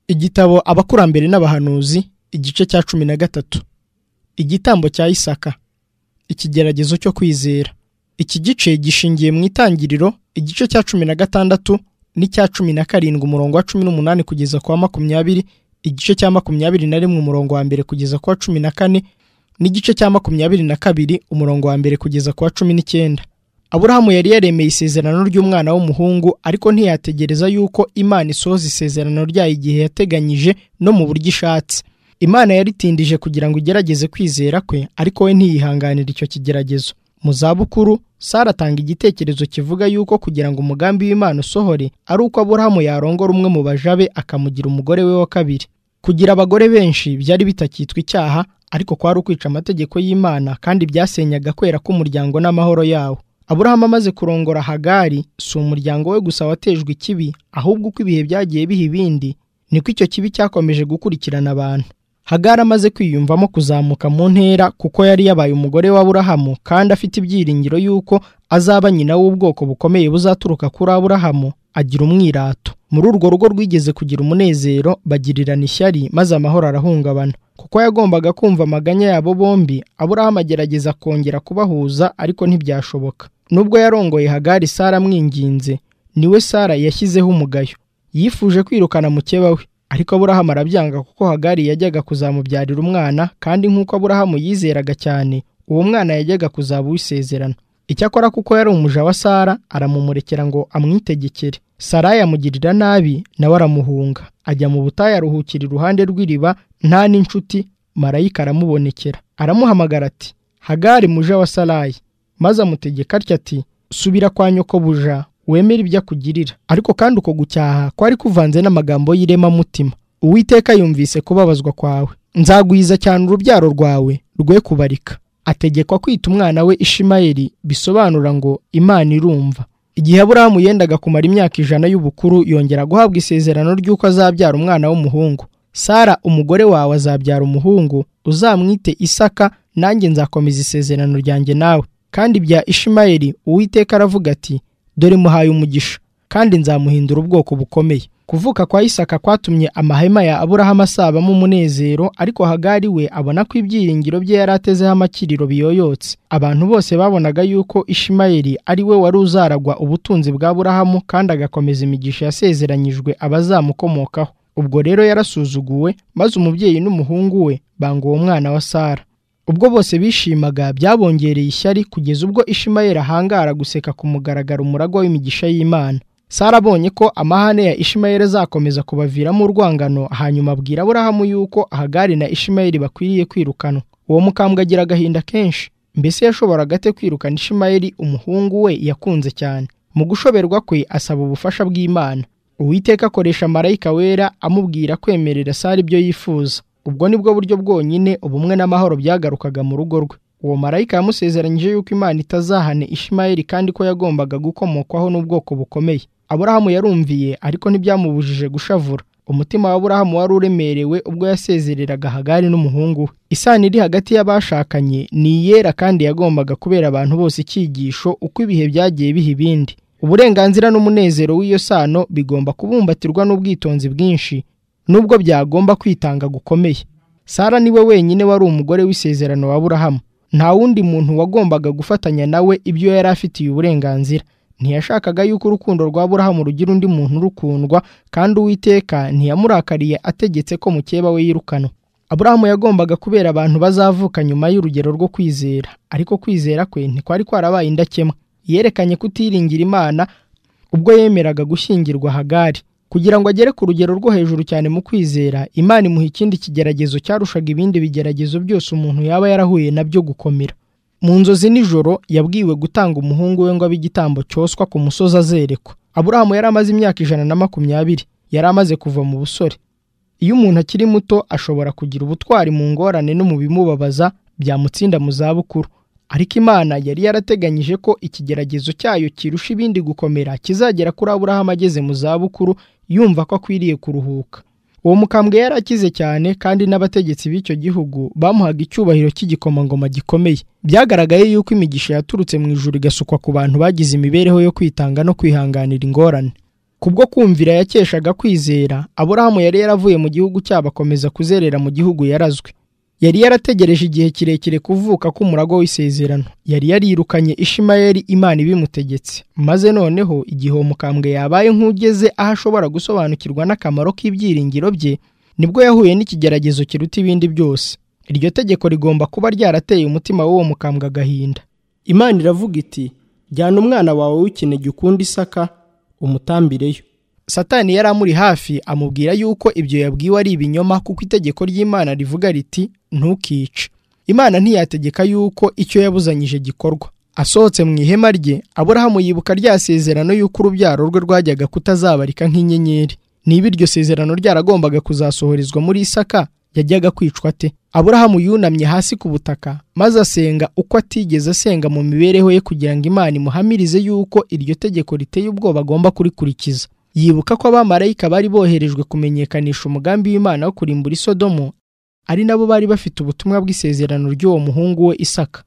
igitabo abakurambere n'abahanuzi igice cya cumi na gatatu igitambo cya isaka ikigeragezo cyo kwizera iki gice gishingiye mu itangiriro igice cya cumi na gatandatu n'icya cumi na karindwi umurongo wa cumi n'umunani kugeza ku wa makumyabiri igice cya makumyabiri na rimwe umurongo wa mbere kugeza ku wa cumi na kane n'igice cya makumyabiri na kabiri umurongo wa mbere kugeza ku wa cumi n'icyenda aburahamu yari yaremeye isezerano ry'umwana w'umuhungu ariko ntiyategereza yuko imana isohoza isezerano ryayo igihe yateganyije no mu buryo ishatse imana yaritindije kugira ngo igerageze kwizera kwe ariko we ntiyihanganira icyo kigeragezo mu zabukuru sara atanga igitekerezo kivuga yuko kugira ngo umugambi w'imana usohore ari uko aburahamu yarongora umwe mu baja be akamugira umugore we wa kabiri kugira abagore benshi byari bitakitwa icyaha ariko kwari ukwica amategeko y'imana kandi byasenyaga kwera k'umuryango n'amahoro yawo aburahamu amaze kurongora hagari si umuryango we gusa watejwe ikibi ahubwo uko ibihe byagiye biha ibindi niko icyo kibi cyakomeje gukurikirana abantu hagari amaze kwiyumvamo kuzamuka mu ntera kuko yari yabaye umugore wa aburahamu kandi afite ibyiringiro y'uko azaba nyina w'ubwoko bukomeye buzaturuka kuri aburahamu agira umwirato muri urwo rugo rwigeze kugira umunezero bagirirana ishyari maze amahoro arahungabana kuko yagombaga kumva amaganya yabo bombi aburahamu agerageza kongera kubahuza ariko ntibyashoboka nubwo yarongoye hagari sara amwinginze niwe sara yashyizeho umugayo yifuje kwirukana mukeba we ariko aburahamu arabyanga kuko hagari yajyaga kuzamubyarira umwana kandi nk'uko aburahamu yizeraga cyane uwo mwana yajyaga kuzaba uwisezerano icyakora kuko yari umuja wa sara aramumurekera ngo amwitegekere sarayi amugirira nabi nawe aramuhunga ajya mu butayu aruhukira iruhande rw'iriba nta n'inshuti marayika aramubonekera aramuhamagara ati hagari muja wa sarayi maze amutegeka atya ati subira kwa nyokobuja wemere ibyo akugirira ariko kandi uko gucyaha kwari kuvanze n'amagambo y'iremamutima uwiteka yumvise kubabazwa kwawe nzagwiza cyane urubyaro rwawe rwe kubarika ategekwa kwita umwana we ishimayeli bisobanura ngo imana irumva igihe aburahamu yendaga kumara imyaka ijana y'ubukuru yongera guhabwa isezerano ry'uko azabyara umwana w'umuhungu sara umugore wawe azabyara umuhungu uzamwite isaka nanjye nzakomeza isezerano ryanjye nawe kandi bya ishimayeli uwiteka aravuga ati dore muhaye umugisha kandi nzamuhindura ubwoko bukomeye kuvuka kwa isaka kwatumye amahema ya aburahamu asabamo umunezero ariko hagari we abona ko ibyiringiro bye yari atezeho amakiriro biyoyotse abantu bose babonaga yuko ishimayeli ari we wari uzaragwa ubutunzi bwa aburahamu kandi agakomeza imigisha yasezeranyijwe abazamukomokaho ubwo rero yarasuzuguwe maze umubyeyi n'umuhungu we banga uwo mwana wa sara ubwo bose bishimaga byabongereye ishyari kugeza ubwo ishimayeli ahangara guseka ku mugaragaro umuragwa w'imigisha y'imana sara abonye ko amahane ya ishimayeli azakomeza kubaviramo urwangano hanyuma abwira aburahamu yuko ahagari na ishimayeli bakwiriye kwirukanwa uwo mukambwe agira agahinda kenshi mbese yashoboraga ate kwirukana ishimayeli umuhungu we yakunze cyane mu gushoberwa kwe asaba ubufasha bw'imana uwiteka akoresha marayika wera amubwira kwemerera sara ibyo yifuza ubwo nibwo buryo bwonyine ubumwe n'amahoro byagarukaga mu rugo rwe uwo marayika yamusezeranyije yuko imana itazahane ishimayeli kandi ko yagombaga gukomokwaho n'ubwoko bukomeye aburahamu yarumviye ariko ntibyamubujije gushavura umutima wa aburahamu wari uremerewe ubwo yasezereraga hagari n'umuhungu we isano iri hagati y'abashakanye ni iyera kandi yagombaga kubera abantu bose icyigisho uko ibihe byagiye biha ibindi uburenganzira n'umunezero w'iyo sano bigomba kubumbatirwa n'ubwitonzi bwinshi nubwo byagomba kwitanga gukomeye sara niwe wenyine wari umugore w'isezerano wa aburahamu nta wundi muntu wagombaga gufatanya nawe ibyo yari afitiye uburenganzira ntiyashakaga yuko urukundo rwa aburahamu rugira undi muntu rukundwa kandi uwiteka ntiyamurakariye ategetse ko mukeba we yirukanwa aburahamu yagombaga kubera abantu bazavuka nyuma y'urugero rwo kwizera ariko kwizera kwe ntikwari kwarabaye indakemwa yerekanye kutiringira imana ubwo yemeraga gushyingirwa hagari kugira ngo agere ku rugero rwo hejuru cyane mu kwizera imana imuha ikindi kigeragezo cyarushaga ibindi bigeragezo byose umuntu yaba yarahuye nabyo gukomera mu nzozi nijoro yabwiwe gutanga umuhungu we ngo abe igitambo cyoswa ku musozi azerekwa aburahamu yari amaze imyaka ijana na makumyabiri yari amaze kuva mu busore iyo umuntu akiri muto ashobora kugira ubutwari mu ngorane no mu bimubabaza byamutsinda mu zabukuru ariko imana yari yarateganyije ko ikigeragezo cyayo kirusha ibindi gukomera kizagera kuri aburahamu ageze mu zabukuru yumva ko akwiriye kuruhuka uwo mukambwe yari akize cyane kandi n'abategetsi b'icyo gihugu bamuhaga icyubahiro cy'igikomangoma gikomeye byagaragaye yuko imigisha yaturutse mu ijuru igasukwa ku bantu bagize imibereho yo kwitanga no kwihanganira ingorane kubwo kumvira yakeshaga kwizera aburahamu yari yaravuye mu gihugu cyabo akomeza kuzerera mu gihugu yarazwe yari yarategereje igihe kirekire kuvuka k'umurago w'isezerano yari yarirukanye ishimayeli imana ibimutegetse maze noneho igihe uwo mukambwe yabaye nk'ugeze aho ashobora gusobanukirwa n'akamaro k'ibyiringiro bye nibwo yahuye n'ikigeragezo kiruta ibindi byose iryo tegeko rigomba kuba ryarateye umutima w'uwo mukambwe agahinda imana iravuga iti jyana umwana wawe w'ikinege ukunda isaka umutambireyo satani yari amuri hafi amubwira yuko ibyo yabwiwe ari ibinyoma kuko itegeko ry'imana rivuga riti ntukice imana ntiyategeka yuko icyo yabuzanyije gikorwa asohotse mu ihema rye aburahamu yibuka rya sezerano y'uko urubyaro rwe rwajyaga kutazabarika nk'inyenyeri niba iryo sezerano ryaragombaga kuzasohorezwa muri isaka yajyaga kwicwa ate aburahamu yunamye hasi ku butaka maze asenga uko atigeze asenga mu mibereho ye kugira ngo imana imuhamirize yuko iryo tegeko riteye ubwoba agomba kurikurikiza yibuka ko abamarayika bari boherejwe kumenyekanisha umugambi w'imana wo kurimbura isodomo ari nabo bari bafite ubutumwa bw'isezerano ry'uwo muhungu we isaka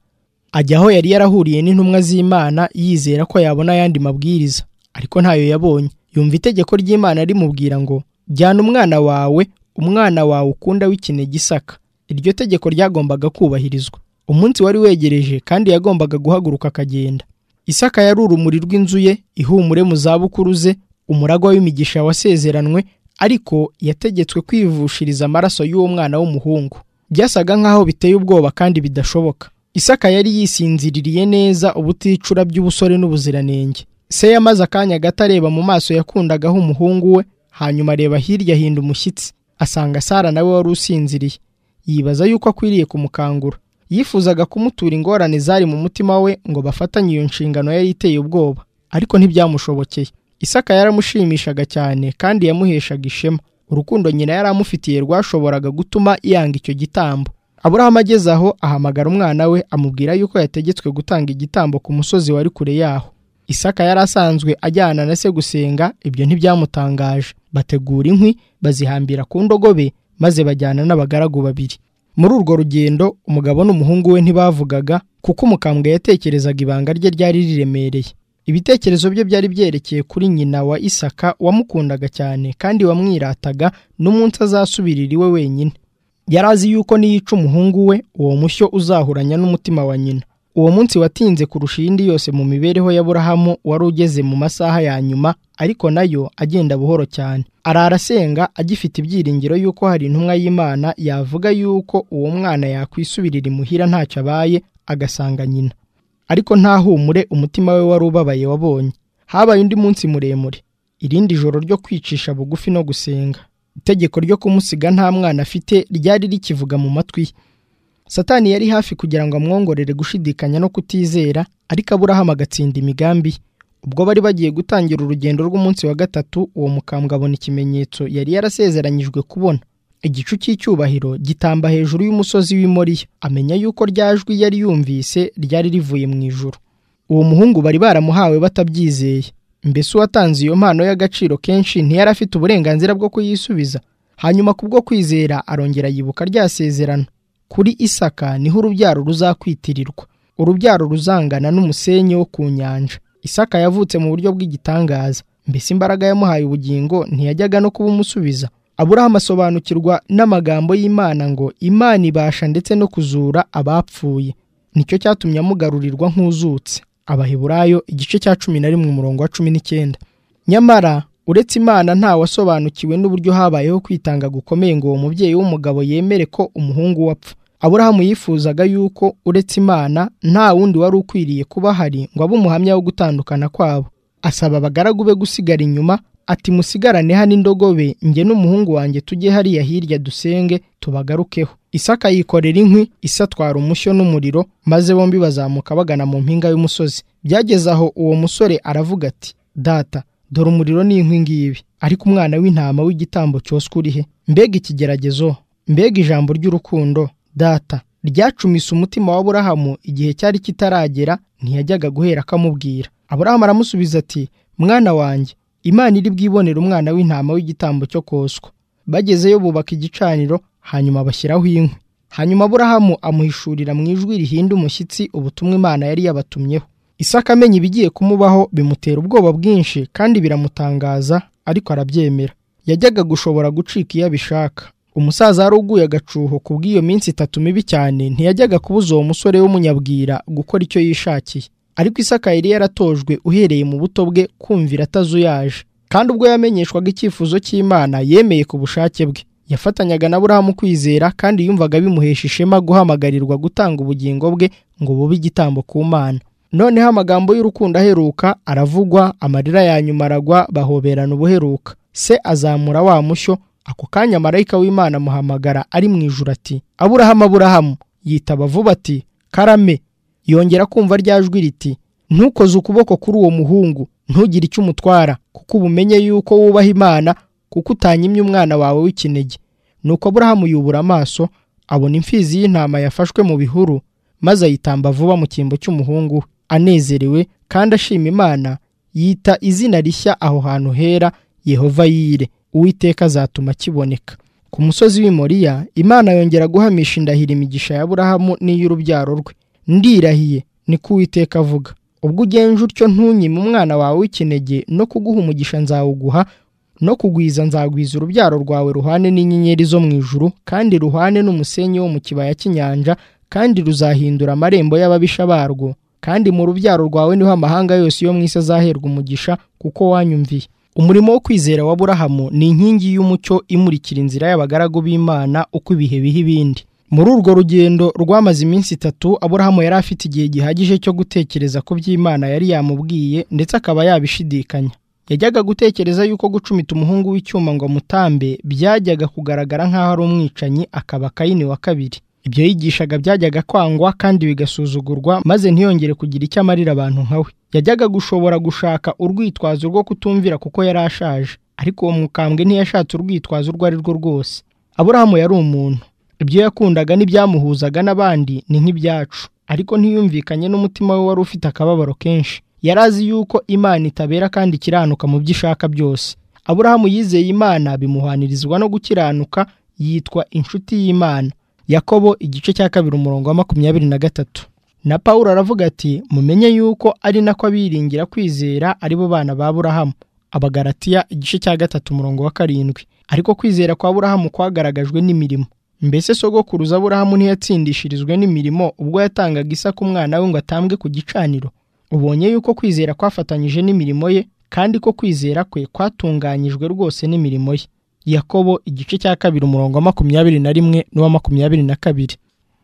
ajya aho yari yarahuriye n'intumwa z'imana yizera ko yabona ayandi mabwiriza ariko ntayo yabonye yumva itegeko ry'imana rimubwira ngo jyana umwana wawe umwana wawe ukunda w'ikine gisaka iryo tegeko ryagombaga kubahirizwa umunsi wari wegereje kandi yagombaga guhaguruka akagenda isaka yari urumuri rw'inzu ye ihumure mu zabukuru ze umuragwa w'imigisha wasezeranwe ariko yategetswe kwivushiriza amaraso y'uwo mwana w'umuhungu byasaga nk'aho biteye ubwoba kandi bidashoboka isaka yari yisinziririye neza ubuticura by'ubusore n'ubuziranenge se yamaze akanya gato areba mu maso yakundagaho umuhungu we hanyuma areba hirya ahinda umushyitsi asanga sara nawe wari usinziriye yibaza yuko akwiriye kumukangura yifuzaga kumutura ingorane zari mu mutima we ngo bafatanye iyo nshingano yari iteye ubwoba ariko ntibyamushobokeye isaka yaramushimishaga cyane kandi yamuheshaga ishema urukundo nyina yari amufitiye rwashoboraga gutuma yanga icyo gitambo aburahamu ageze aho ahamagara umwana we amubwira yuko yategetswe gutanga igitambo ku musozi wari kure yaho isaka yari asanzwe ajyana na se gusenga ibyo ntibyamutangaje bategura inkwi bazihambira ku ndogobe maze bajyana n'abagaragu babiri muri urwo rugendo umugabo n'umuhungu we ntibavugaga kuko umukambwe yatekerezaga ibanga rye ryari riremereye ibitekerezo bye byari byerekeye kuri nyina wa isaka wamukundaga cyane kandi wamwirataga n'umunsi azasubirira iwe wenyine yari azi yuko niyica umuhungu we uwo mushyo uzahuranya n'umutima wa nyina uwo munsi watinze kurusha iyindi yose mu mibereho y'aburahamu wari ugeze mu masaha ya nyuma ariko nayo agenda buhoro cyane arara asenga agifite ibyiringiro yuko hari intumwa y'imana yavuga yuko uwo mwana yakwisubirira imuhira ntacyo abaye agasanga nyina ariko ntahumure umutima we wari ubabaye wabonye habaye undi munsi muremure irindi joro ryo kwicisha bugufi no gusenga itegeko ryo kumusiga nta mwana afite ryari rikivuga mu matwi ye satani yari hafi kugira ngo amwongorere gushidikanya no kutizera ariko aburahamu agatsinda imigambi ubwo bari bagiye gutangira urugendo rw'umunsi wa gatatu uwo mukambwe abona ikimenyetso yari yarasezeranyijwe kubona igicu cy'icyubahiro gitamba hejuru y'umusozi w'i moriya amenya yuko rya jwi yari yumvise ryari rivuye mu ijuru uwo muhungu bari baramuhawe batabyizeye mbese uwatanze iyo mpano y'agaciro kenshi ntiyari afite uburenganzira bwo kuyisubiza hanyuma kubwo kwizera arongera yibuka rya sezerano kuri isaka niho urubyaro ruzakwitirirwa urubyaro ruzangana n'umusenyi wo ku nyanja isaka yavutse mu buryo bw'igitangaza mbese imbaraga yamuhaye ubugingo ntiyajyaga no kuba umusubiza aburahamu asobanukirwa n'amagambo y'imana ngo imana ibasha ndetse no kuzura abapfuye nicyo cyatumye amugarurirwa nk'uzutse abaheburayo igice cya cumi na rimwe umurongo wa cumi n'icyenda nyamara uretse imana nta wasobanukiwe n'uburyo habayeho kwitanga gukomeye ngo uwo mubyeyi w'umugabo yemere ko umuhungu we apfa aburahamu yifuzaga yuko uretse imana nta wundi wari ukwiriye kuba ahari ngo abe umuhamya wo gutandukana kwabo asaba abagaragu be gusigara inyuma ati musigarane hano indogobe njye n'umuhungu wanjye tujye hariya hirya dusenge tubagarukeho isaka yikorera inkwi isatwara umushyo n'umuriro maze bombi bazamuka bagana mu mpinga y'umusozi byageze aho uwo musore aravuga ati data dore umuriro ni inkwi ngibi ariko umwana w'intama w'igitambo cyoswa uri he mbega ikigeragezo mbega ijambo ry'urukundo data ryacumise umutima wa Aburahamu igihe cyari kitaragera ntiyajyaga guhera akamubwira Aburahamu aramusubiza ati mwana wanjye imana iri bwibonera umwana w'intama w'igitambo cyo koswa bagezeyo bubaka igicaniro hanyuma bashyiraho inkwi hanyuma aburahamu amuhishurira mu ijwi rihinda umushyitsi ubutumwa imana yari yabatumyeho isaka amenya ibigiye kumubaho bimutera ubwoba bwinshi kandi biramutangaza ariko arabyemera yajyaga gushobora gucika iyo abishaka umusaza wari uguye agacuho ku bw'iyo minsi itatu mibi cyane ntiyajyaga kubuza uwo musore w'umunyabwira gukora icyo yishakiye ariko isaka yari yaratojwe uhereye mu buto bwe kumvira atazuyaje kandi ubwo yamenyeshwaga icyifuzo cy'imana yemeye ku bushake bwe yafatanyaga na burahamu kwizera kandi yumvaga bimuhesha ishema guhamagarirwa gutanga ubugingo bwe ngo bube igitambo ku mana noneho amagambo y'urukundo aheruka aravugwa amarira ya nyuma aragwa bahoberana ubuheruka se azamura wa mushyo ako kanya marayika w'imana amuhamagara ari mu ijuru ati aburahamu aburahamu yitaba vuba ati karame yongera kumva rya jwi riti ntukoze ukuboko kuri uwo muhungu ntugire icyo umutwara kuko uba umenye yuko wubaha imana kuko utanyimye umwana wawe w'ikinege nuko aburahamu yubura amaso abona imfizi y'intama yafashwe mu bihuru maze ayitamba vuba mu cyimbo cy'umuhungu we anezerewe kandi ashima imana yita izina rishya aho hantu hera yehova yire uwiteka azatuma kiboneka ku musozi w'i Moriya imana yongera guhamisha indahiro imigisha ya burahamu n'iy'urubyaro rwe ndirahiye ni ko uwiteka avuga ubwo ugenje utyo ntunyime umwana wawe w'ikinege no kuguha umugisha nzawuguha no kugwiza nzagwiza urubyaro rwawe ruhane n'inyenyeri zo mu ijuru kandi ruhane n'umusenyi wo mu kibaya cy'inyanja kandi ruzahindura amarembo y'ababisha barwo kandi mu rubyaro rwawe niho amahanga yose yo mu isi azaherwa umugisha kuko wanyumviye umurimo wo kwizera wa burahamu ni inkingi y'umucyo imurikira inzira y'abagaragu b'imana uko ibihe biha ibindi muri urwo rugendo rwamaze iminsi itatu aburahamu yari afite igihe gihagije cyo gutekereza ku by'imana yari yamubwiye ndetse akaba yabishidikanya yajyaga gutekereza yuko gucumita umuhungu w'icyuma ngo amutambe byajyaga kugaragara nk'aho ari umwicanyi akaba kayini wa kabiri ibyo yigishaga byajyaga kwangwa kandi bigasuzugurwa maze ntiyongere kugira icyo amarira abantu nka we yajyaga gushobora gushaka urwitwazo rwo kutumvira kuko yari ashaje ariko uwo mukambwe ntiyashatse urwitwazo urwo ari rwo rwose aburahamu yari umuntu ibyo yakundaga n'ibyamuhuzaga n'abandi ni nk'ibyacu ariko ntiyumvikanye n'umutima we wari ufite akababaro kenshi yari azi yuko imana itabera kandi ikiranuka mu byo ishaka byose aburahamu yizeye imana bimuhanirizwa no gukiranuka yitwa inshuti y'imana yakobo igice cya kabiri umurongo wa makumyabiri na gatatu na paul aravuga ati mumenye yuko ari nako abiringira kwizera ari bo bana ba burahamu abagaratiya igice cya gatatu umurongo wa karindwi ariko kwizera kwa burahamu kwagaragajwe n'mirimo mbese sogokuruza burahamu ntiyatsindishirizwe n'imirimo ubwo yatangaga isaka umwana we ngo atambwe ku gicaniro ubonye yuko kwizera kwafatanyije n'imirimo ye kandi ko kwizera kwe kwatunganyijwe rwose n'imirimo ye yakobo igice cya kabiri umurongo wa makumyabiri na rimwe n'uwa makumyabiri na kabiri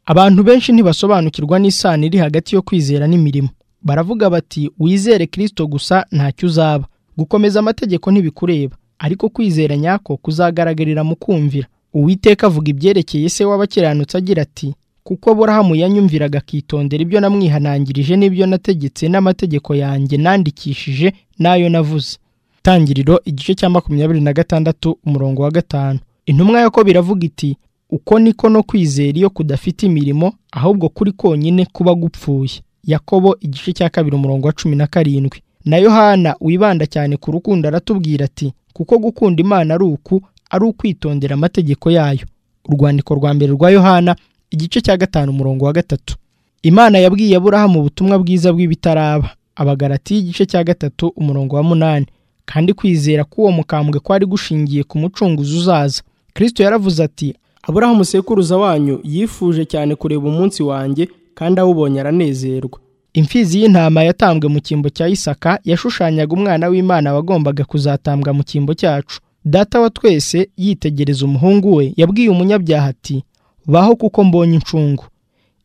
abantu benshi ntibasobanukirwa n'isano iri hagati yo kwizera n'imirimo baravuga bati wizere kirisito gusa ntacyo uzaba gukomeza amategeko ntibikureba ariko kwizera nyako kuzagaragarira mu kumvira uwiteka avuga ibyerekeye se w'abakiranutsi agira ati kuko burahamu yanyumviraga akitondera ibyo namwihanangirije n'ibyo nategetse n'amategeko yanjye nandikishije n'ayo navuze itangiriro igice cya makumyabiri na gatandatu umurongo wa gatanu intumwa yako biravuga iti uko niko no kwizera iyo kudafite imirimo ahubwo kuri konyine kuba gupfuye yakobo igice cya kabiri umurongo wa cumi na karindwi na yohana wibanda cyane ku rukundo aratubwira ati kuko gukunda imana ari uku ari ukwitondera amategeko yayo urwandiko rwa mbere rwa yohana igice cya gatanu umurongo wa gatatu imana yabwiye aburahamu ubutumwa bwiza bw'ibitaraba abagarati y'igice cya gatatu umurongo wa munani kandi kwizera k'uwo mukambwe kwari gushingiye ku mucunguzi uzaza kirisito yaravuze ati aburahamu sekuruza wanyu yifuje cyane kureba umunsi wanjye kandi awubonye aranezerwa imfizi y'intama yatambwe mu cyimbo cya isaka yashushanyaga umwana w'imana wagombaga kuzatambwa mu cyimbo cyacu data wa twese yitegereza umuhungu we yabwiye umunyabyaha ati baho kuko mbonye incungu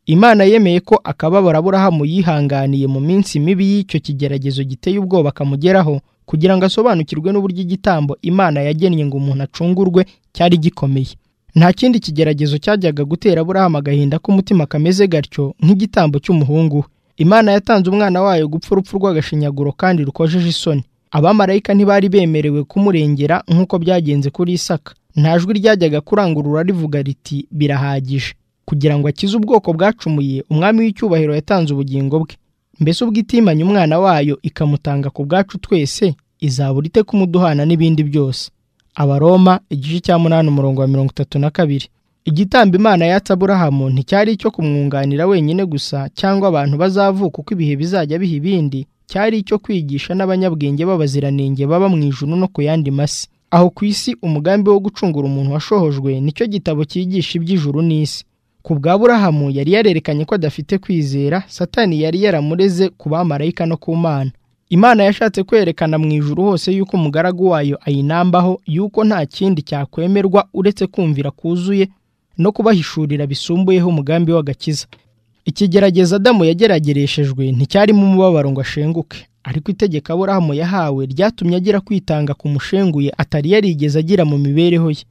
imana yemeye ko akababaro aburahamu yihanganiye mu minsi mibi y'icyo kigeragezo giteye ubwoba akamugeraho kugira ngo asobanukirwe n'uburyo igitambo imana yagennye ngo umuntu acungurwe cyari gikomeye nta kindi kigeragezo cyajyaga gutera aburahamu agahinda k'umutima kameze gatyo nk'igitambo cy'umuhungu we imana yatanze umwana wayo gupfa urupfu rw'agashinyaguro kandi rukojeje isoni abamarayika ntibari bemerewe kumurengera nk'uko byagenze kuri isaka nta jwi ryajyaga kurangurura rivuga riti birahagije kugira ngo akize ubwoko bwacumuye umwami w'icyubahiro yatanze ubugingo bwe mbese ubwo itimanye umwana wayo ikamutanga ku bwacu twese izabura ite kumuduhana n'ibindi byose abaroma igice cya munani umurongo wa mirongo itatu na kabiri igitambo imana yatsa aburahamu nticyari icyo kumwunganira wenyine gusa cyangwa abantu bazavuka uko ibihe bizajya biha ibindi cyari icyo kwigisha n'abanyabwenge b'abaziranenge baba mu ijuru no ku yandi masi aho ku isi umugambi wo gucungura umuntu washohojwe nicyo gitabo cyigisha iby'ijuru n'isi ku bwa burahamu yari yarerekanye ko adafite kwizera satani yari yaramureze ku bamarayika no ku mana imana yashatse kwerekana mu ijuru hose yuko umugaragu wayo ayinambaho yuko nta kindi cyakwemerwa uretse kumvira kuzuye no kubahishurira bisumbuyeho umugambi w'agakiza ikigerageza adamu yageragereshejwe nticyarimo umubabaro ngo ashenguke ariko itegeko aburahamu yahawe ryatumye agira kwitanga ku mushenguye atari yarigeze agira mu mibereho ye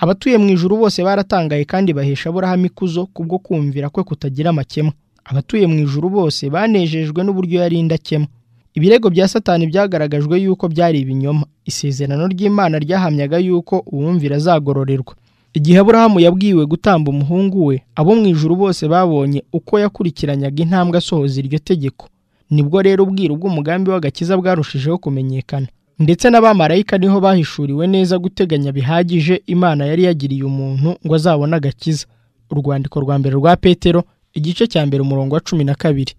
abatuye mu ijuru bose baratangaye kandi bahesha aburahamu ikuzo kubwo kumvira kwe kutagira amakemwa abatuye mu ijuru bose banejejwe n'uburyo yari indakemwa ibirego bya satani byagaragajwe yuko byari ibinyoma isezerano ry'imana ryahamyaga yuko uwumvira azagororerwa igihe aburahamu yabwiwe gutamba umuhungu we abo mu ijuru bose babonye uko yakurikiranyaga intambwe asohoza iryo tegeko nibwo rero ubwiru bw'umugambi w'agakiza bwarushijeho kumenyekana ndetse n'abamarayika niho bahishuriwe neza guteganya bihagije imana yari yagiriye umuntu ngo azabone agakiza urwandiko rwa mbere rwa petero igice cya mbere umurongo wa cumi na kabiri